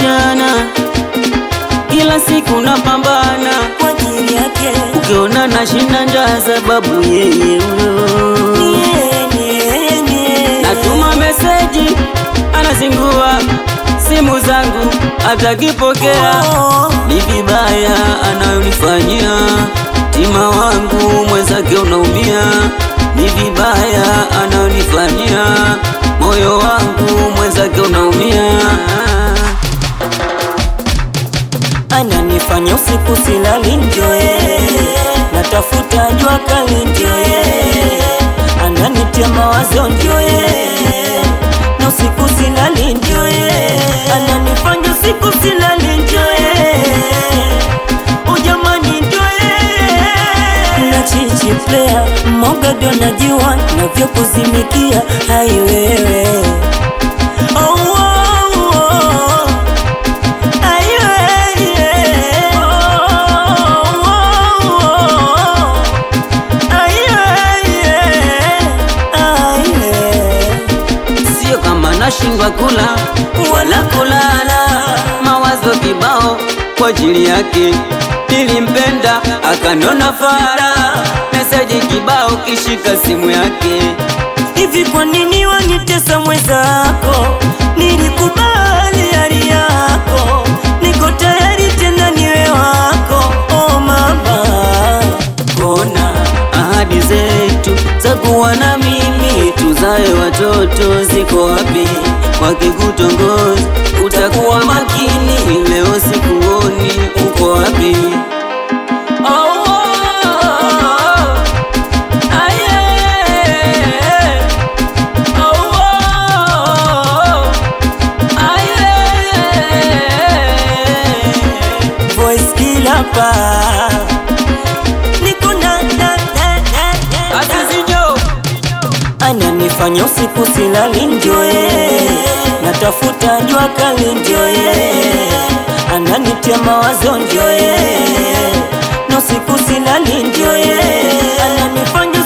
mchana, kila siku napambana kwa ajili yake ukiona nashinda njaa sababu yeye huyo. Nye, nye, nye. Natuma meseji anazingua simu zangu atakipokea Oh, ni vibaya anayonifanyia tima wangu mwenzake unaumia ni vibaya anayonifanyia moyo wangu mwenzake unaumia ananifanya usiku silali njoe natafuta jua kali njoe ananitia mawazo njoe na usiku silali njoe ananifanya usiku silali njoe ujamani njoe na chichi player moga ndo najua navyokuzimikia haiwewe oh, oh, oh. sio kama nashindwa kula wala kulala mawazo kibao kwa ajili yake nilimpenda akanona fara meseji kibao kishika simu yake Hivi kwa nini wanitesa mwenzako? Nilikubali hali yako, niko tayari tena niwe wako. Oh mama, kona ahadi zetu za kuwa na mimi tuzae watoto ziko wapi? Wakikutongoza utakuwa makini, leo sikuoni, uko wapi? Oh, oh, oh. Ah, yeah. Oh, oh. Ah, yeah. voice killer pa niko na na na na na Azizi Joe. ananifanya usiku silali njoe, natafuta jua kali njoe, ananitia mawazo njoe, na usiku silali njoe, ananifanya